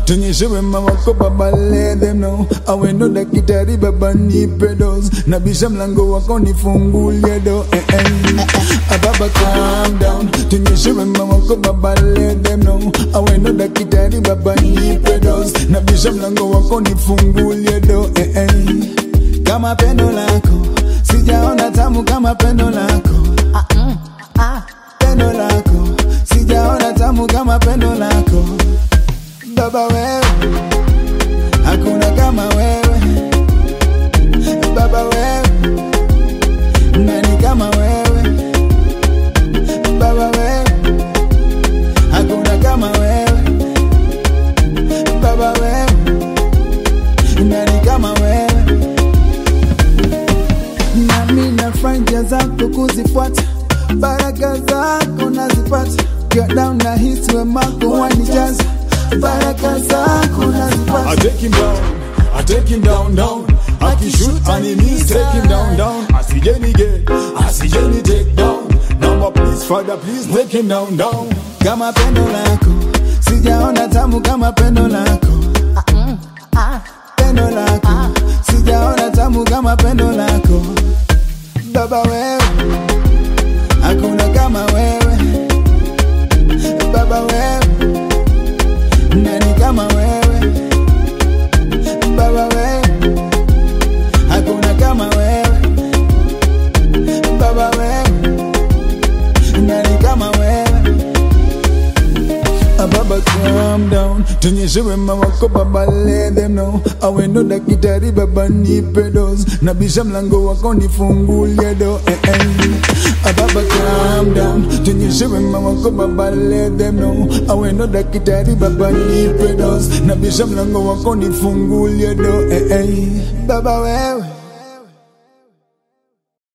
tunyeshe wema wako baba let them know awendo dakitari baba nipe dose nabisha mlango wako nifungulie do eh, eh. Ah, baba calm down tunyeshe wema wako baba let them know awendo dakitari baba nipe dose nabisha mlango wako nifungulie do eh, eh. kama pendo lako sijaona tamu kama pendo lako pendo lako sijaona tamu kama pendo lako baba wewe hakuna kama wewe baba wewe nani kama wewe baba wewe hakuna kama wewe baba wewe nani kama wewe nami nafanya njia zako kuzifuata baraka zako nazipata Get down na hisi wemako wanijaza baraka zako I nazipata take him down, I take him down, down. Akishoot enemies, take him down, down. Asijeni get, asijeni take down. Number please, Father, please take him down, down. kama pendo lako sijaona tamu kama pendo lako pendo lako sijaona tamu kama pendo lako baba wewe hakuna kama wewe baba wewe nani kama wewe baba wewe hakuna kama wewe baba wewe nani kama wewe Ah, Baba calm down tunyeshe wema wako baba let them know awendo dakitari baba nipe dose nabisha mlango wako nifungulie do eh, eh. Ah, Baba calm down tunyeshe wema wako baba let them know awendo dakitari baba nipe dose nabisha mlango wako nifungulie do eh, eh. baba wewe